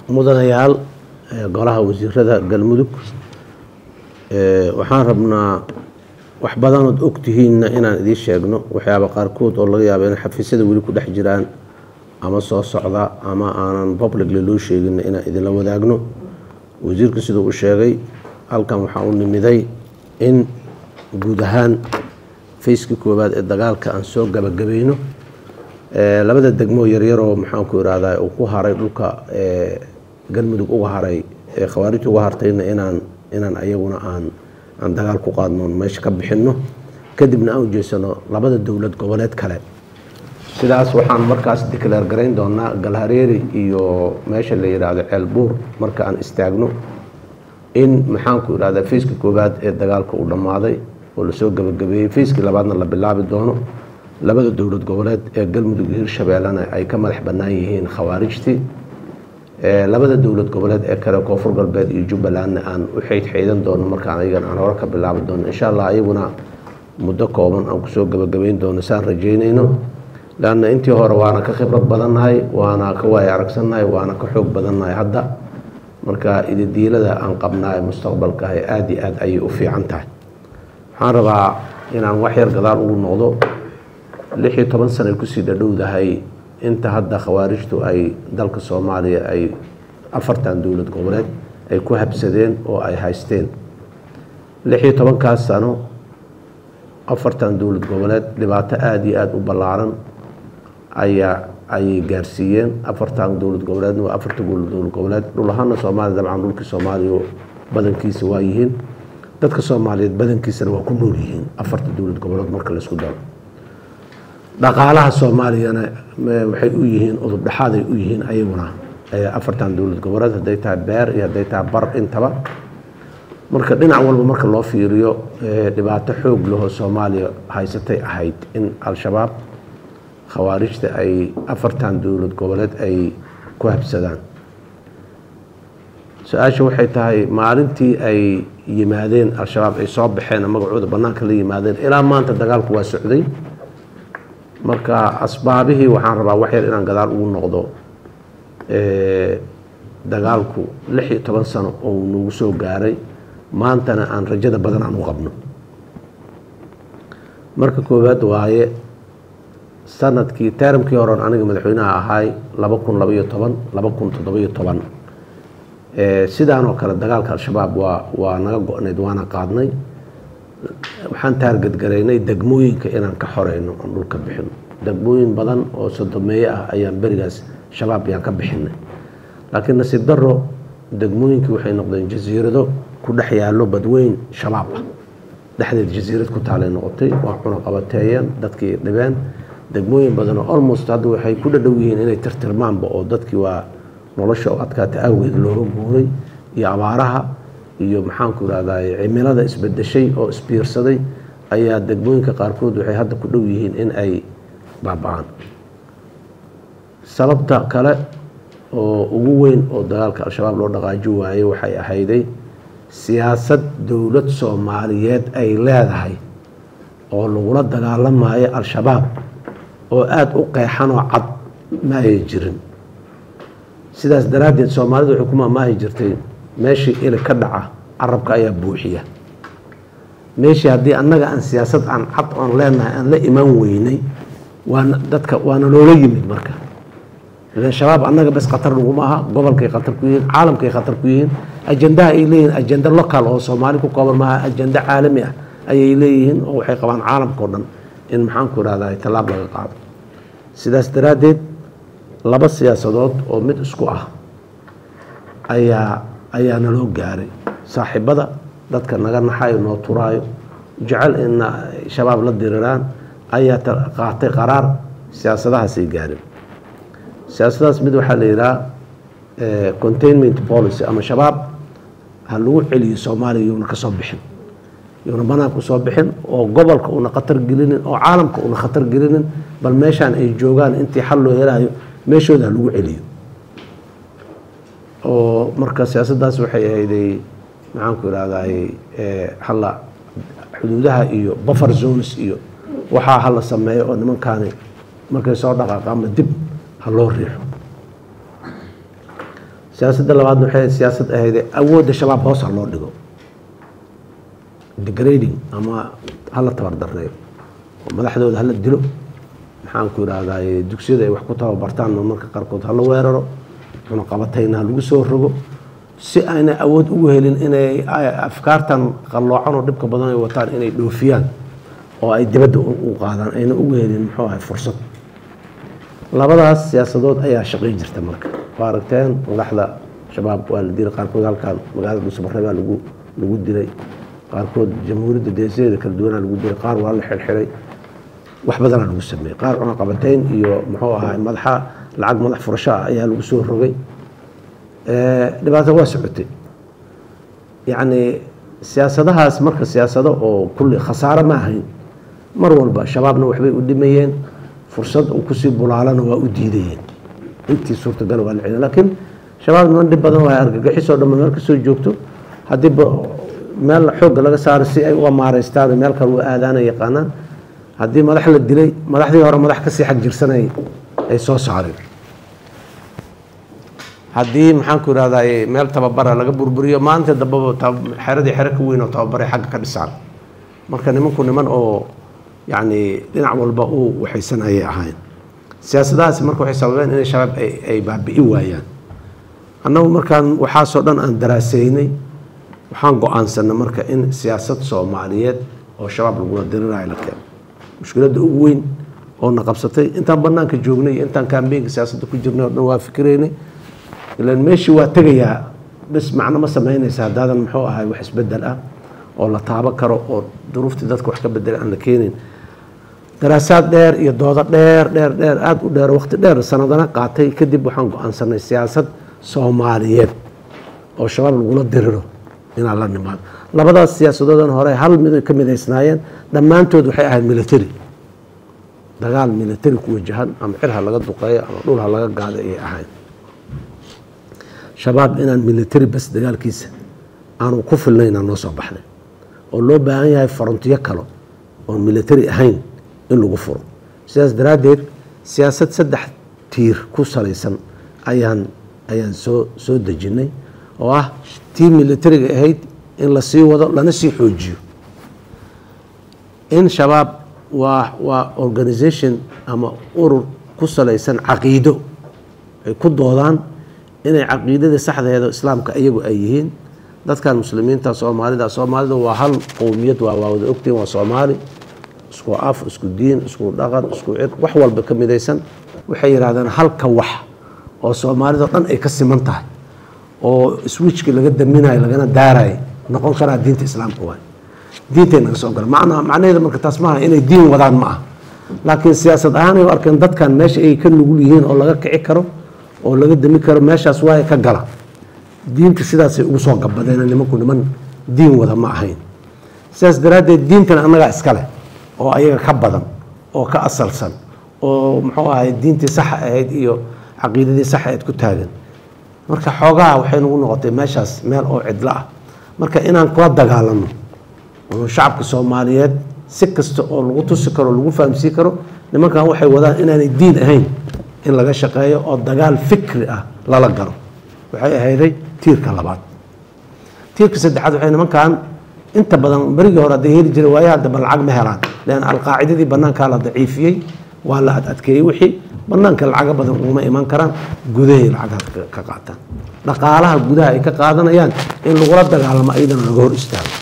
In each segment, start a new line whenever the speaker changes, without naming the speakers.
mudanayaal golaha wasiirada galmudug waxaan rabnaa wax badanood ogtihiinna inaan idiin sheegno waxyaaba qaarkood oo laga yaaba in xafiisyada weli ku dhex jiraan ama soo socda ama aanan publicly loo sheegina inaan idinla wadaagno wasiirku siduu u sheegay halkan waxaa u nimiday in guud ahaan fayskii koowaad ee dagaalka aan soo gabagabayno labada degmoo yaryaroo maxaanku irahdaa uu ku haray dhulka galmudug uga haray ee khawaarijta uga hartayna inaan inaan ayaguna aan aan dagaal ku qaadno meesha ka bixinno kadibna aan ujeesano labada dowlad goboleed kale sidaas waxaan markaas declaar garayn doonaa galhareeri iyo meesha la yidhaahdo ceelbuur marka aan istaagno in maxaanku irahdaa fayska koowaad ee dagaalka uu dhammaaday oo lasoo gabagabeeyey fayskii labaadna la bilaabi doono labada dowlad goboleed ee galmudug iyo hirshabeellena ay ka madax bannaan yihiin khawaarijtii labada dowlad goboleed ee kale koonfur galbeed iyo jubbalandna aan u xeydxeydan doono markaan ayagan aan hore ka bilaabi doono insha allah ayaguna muddo kooban aan kusoo gabagabayn doono saan rajeynayno leanna intii hore waana ka khibrad badannahay waana ka waaya aragsannahay waana ka xoog badannahay hadda marka ididiilada aan qabnaa mustaqbalka ah aada iyo aad ayay u fiican tahay waxaan rabaa inaan wax yar gadaal ugu noqdo lix iyo toban sana kusii dhadhowdahay inta hadda khawaarijtu ay dalka soomaaliya ay afartan dowlad goboleed ay ku habsadeen oo ay haysteen lix iyo tobankaas sano afartan dowlad goboleed dhibaato aada iyo aada u ballaaran ayaa ayay gaarsiiyeen afartan dowlad goboleedna waa afarta dowlad goboleed dhul ahaana soomaaliya dabcan dhulkii soomaaliya badankiisa waa yihiin dadka soomaaliyeed badankiisana waa ku nool yihiin afarta dowlad goboleed marka laisku daro dhaqaalaha soomaaliyana waxay u yihiin udub dhexaaday u yihiin ayaguna afartan dowlad goboleed hadday tahay beer iyo hadday tahay bar intaba marka dhinac walba marka loo fiiriyo dhibaato xoog lahoo soomaaliya haysatay ahayd in al-shabaab khawaarijta ay afartan dowlad goboleed ay ku habsadaan su-aasha waxay tahay maalintii ay yimaadeen al-shabaab ay soo baxeen magacooda bannaanka la yimaadeen ilaa maanta dagaalku waa socday marka asbaabihii waxaan rabaa waxyar inaan gadaal ugu noqdo dagaalku lix iyo toban sano oo nagu soo gaaray maantana aan rajada badan aan u qabno marka koowaad waaye sanadkii taaramkii horeon aniga madaxweynaha ahaay laba kun labaiyo toban laba kun toddobiyo toban sidaanoo kale dagaalka al-shabaab waa waa naga go-nayd waana qaadnay waxaan taargadgaraynay degmooyinka inaan ka xoreyno aan dhulka bixino degmooyin badan oo sodomeeye ah ayaan berigaas shabaab yaan ka bixinay laakiin nasiib daro degmooyinkii waxay noqdeen jasiirado ku dhex yaallo badweyn shabaab ah dhexdeed jasiirad ku taalay noqotay waa cunaqabateeyeen dadkii dhibeen degmooyin badanoo almost hadda waxay ku dhadhow yihiin inay tirtirmaanba oo dadkii waa nolosha oo adkaata awgeed looga guuray iyo abaaraha iyo maxaanku irahdaa cimilada isbedeshay oo isbiirsaday ayaa degmooyinka qaarkood waxay hadda ku dhow yihiin in ay baaba-aan sababta kale oo ugu weyn oo dagaalka al-shabaab loo dhaqaaji waayey waxay ahayday siyaasad dowlad soomaaliyeed ay leedahay oo lagula dagaalamayo al-shabaab oo aada u qeexanoo cad ma ay jirin sidaas daraaddeed soomaalidu waxay ku maamaahi jirtay meeshii ili ka dhaca carabka ayaa buuxiya meeshii haddii annaga aan siyaasad aan cad oon leenahay aan la imaan weynay waana dadka waana loola yimid marka ilan shabaab annaga bes khatar laguma aha gobolkay khatar ku yihiin caalamkay khatar ku yihiin ajendaha ay leeyihiin ajenda local oo soomaali ku kooban maaha ajenda caalami ah ayay leeyihiin oo waxay qabaan caalamka o dhan in maxaanku irahdaa tallaab laga qaado sidaas daraaddeed laba siyaasadood oo mid isku ah ayaa ayaa naloo gaaray saaxiibada dadka naga naxayo noo turaayo jecel ina shabaab la diriraan ayaa qaatay qaraar siyaasadahaasay gaareen siyaasadahaas mid waxaa la yidhaha containment policy ama shabaab ha lagu celiyo soomaaliya yuuna ka soo bixin yuuna banaanka usoo bixin oo gobolka una khatar gelinin oo caalamka una khatar gelinin bal meeshaan ay joogaan intii xal loo helayo meeshooda ha lagu celiyo oo marka siyaasaddaas waxay ahayday maxaanku irahday halla xuduudaha iyo buffer zones iyo waxaa hala sameeyo oo nimankaani markay soo dhaqaaqa ama dib ha loo riixo siyaasadda labaadna waxay siyaasad ahayd awoodda shabaab hoosa loo dhigo degrading ama hala tabardareeyo oo madaxdooda hala dilo maxaan ku idhaahdaa dugsiyada ay wax ku tababartaan marmarka qaarkood hala weeraro cunaqabatayna ha lagu soo rogo si ayna awood ugu helin inay afkaartan qalloocan oo dhibka badan ay wataan inay dhoofiyaan oo ay dibadda u qaadaan ayna ugu helin muxuu ahay fursad labadaas siyaasadood ayaa shaqay jirta marka waa aragteen madaxda shabaab waa la dilay qaarkood halkan magaalada dhuusabare baa lagu lagu dilay qaarkood jamhuuriyadda deesadeeda kala duwanaa lagu dilay qaar waa la xirxiray wax badanaa lagu sameeyey qaar cunaqabateyn iyo muxuu ahay madaxa lacag madax furasho ah ayaa lagu soo rogay dhibaato waa socotay yacni siyaasadahaas marka siyaasado oo kulli khasaaro ma ahayn mar walba shabaabna waxbay u dhimayeen fursad uu kusii bulaalana waa u diidayeen intii suurtagal waa la celin laakiin shabaab niman dhib badan waa argagixisoo dhamma meel kasoo joogto haddii meel xoogga laga saaro si ay uga maareystaan meel kale u aadaana yaqaanaan haddii madax la dilay madaxdii hore madax kasii xag jirsanay ay soo saareen haddii maxaanku irahdaa meel tababara laga burburiyo maanta dambaba xeradii xero ka weyn oo tababaray xagga ka dhisaan marka nimanku niman oo yacni dhinac walba u waxaysan ayay ahayn siyaasadahaasi marka waxay sababeen inay shabaab ay baabi'i waayaan annagu markaan waxaasoo dhan aan daraaseynay waxaan go-aansanay marka in siyaasad soomaaliyeed oo shabaab lagula dirirayo la keeno mushkiladda ugu weyn oo na qabsatay intaan banaanka joognay iyo intaan kaambeenka siyaasadda ku jirnay oo dhan waa fikiraynay ilan meeshii waa tegayaa bes macno ma samaynaysa haddaadan muxuu ahay wax isbedel ah oo la taabo karo oo duruuftii dadka wax ka bedela aan la keenin daraasaad dheer iyo doodo dheer dheer dheer aada u dheer waqti dheer sanadana qaatay kadib waxaan go-aansanay siyaasad soomaaliyeed oo shabaab lagula diriro inaan la nimaado labadaas siyaasadoodan hore hal mid ka midaysnaayeen dhammaantood waxay ahayd military dagaal military ku wajahan ama cirha laga duqeeyo ama dhulha laga gaado ayay ahayd shabaab inaan military bas dagaalkiisa aanu ku filnaynaa noo soo baxnay oo loo baahan yahay farontiyo kalo oon military ahayn in lagu furo sidaas daraaddeed siyaasad saddex tiir ku salaysan ayaan ayaan soo soo dejinay oo ah tii militariga ahayd in la sii wado lana sii xoojiyo in shabaab waa waa organisation ama urur ku salaysan caqiido ay ku doodaan inay caqiidada saxdeeda islaamka iyagu ay yihiin dadkan muslimiinta soomaalida soomaalida waa hal qowmiyad waa waa wada ogtihin waa soomaali isku af isku diin isku dhaqan isku cir wax walba ka midaysan waxay yidhahdeen halka wax oo soomaalida dhan ay ka siman tahay oo switchki laga daminayo lagana daarayo noqon karaa diinta islaamka waay diintay naga soo gala macnaa macnaheeda marka taas maaha inay diin wadaan ma ah laakiin siyaasad ahaanay u arkeen dadkan meesha ay ka nugul yihiin oo laga kici karo oo laga dami karo meeshaas waaya ka gala diinta sidaasay ugu soo gabadeen nimanku niman diin wada ma ahayn sidaas daraaddeed diintana annagaa iska leh oo ayaga ka badan oo ka asalsan oo muxuu ahay diintii saxa ahayd iyo caqiidadii saxa ahayd ku taagan marka xoogaha waxay nagu noqotay meeshaas meel oo cidlo ah marka inaan kula dagaalano oo shacabka soomaaliyeed si kasta oo lagu tusi karo lagu fahamsiin karo nimankan waxay wadaan inaanay diin ahayn in laga shaqeeyo oo dagaal fikri ah lala galo waxay ahayday tiirka labaad tiirka saddexaad waxay nimankan inta badan berigii hore hadday heli jiray waayaha dambe lacag ma helaan leanna alqaacidadii banaankaa la daciifiyey waa la ad adkeeyey wixii banaanka lacaga badan uguma iman karaan gudahay lacagha ka qaataan dhaqaalaha gudaha ay ka qaadanayaan in lagula dagaalamo ayadana laga hor istaago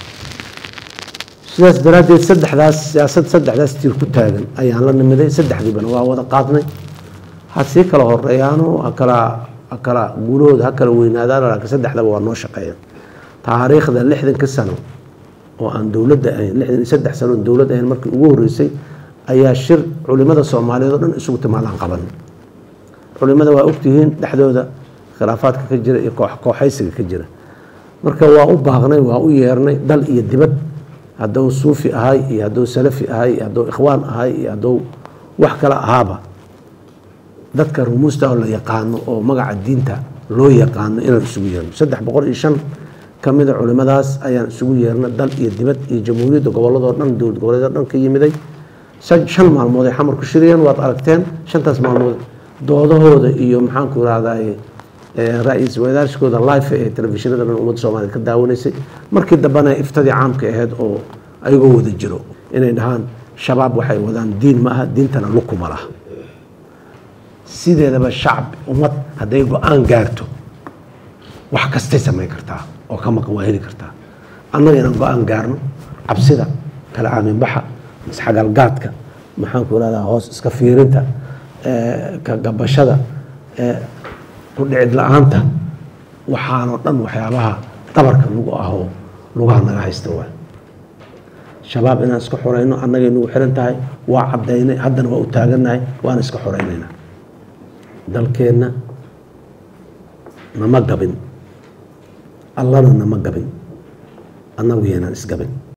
sidaas daraaddeed saddexdaas siyaasad saddexdaas tiir ku taagan ayaan la nimiday saddexdiibana waa wada qaadnay ha sii kala horeeyaano hakala hakala guulahooda ha kala weynaadaan laakiin saddexdaba waa noo shaqeeyaan taariikhda lixdanka sano oo aan dowladda ahayn lixdan iyo saddex sano oon dowlad ahayn markii ugu horreysay ayaa shir culimada soomaaliyeed oo dhan isugu timaadaan qaban culimada waa ogtihiin dhexdooda khilaafaadka ka jira iyo koox kooxaysiga ka jira marka waa u baaqnay waa u yeernay dal iyo dibad hadduu suufi ahay iyo hadduu salafi ahay iyo hadduu ikhwaan ahay iyo hadduu wax kale ahaaba dadka rumuusta oo la yaqaano oo magaca diinta loo yaqaano inaan isugu yeerno saddex boqol iyo shan ka mida culimadaas ayaan isugu yeernay dal iyo dibad iyo jamhuuriyadda gobolladoo dhan dowlad goboleedoo dhan ka yimiday shan maalmood ay xamar ku shiriyeen waad aragteen shantaas maalmood doodahooda iyo maxaanku irahdaye ra-iisul wadaarshkooda life ee telefishinada dhan ummadda soomaaliyed ka daawanaysay markii dambena iftadii caamka ahayd oo ayagoo wada jiro inay dhahaan shabaab waxay wadaan diin ma aha diintana lukuma laha sideedaba shacab ummad hadday go-aan gaarto wax kastay samayn kartaa oo ka maqan waa heli kartaa annaga inaan go-aan gaarno cabsida kala aaminbaxa isxagalgaadka maxaanku irahdaa hoos iska fiirinta ka gabashada ku dhicid la-aanta waxaanoo dhan waxyaabaha dabarka lagu ahoo lugaha naga haysta waa shabaab inaan iska xoreyno annagay nagu xiran tahay waa caddaynay haddana waa u taagannahay waana iska xoreynaynaa dalkeenna nama gabin allana nama gabin annagu yaynaan isgabin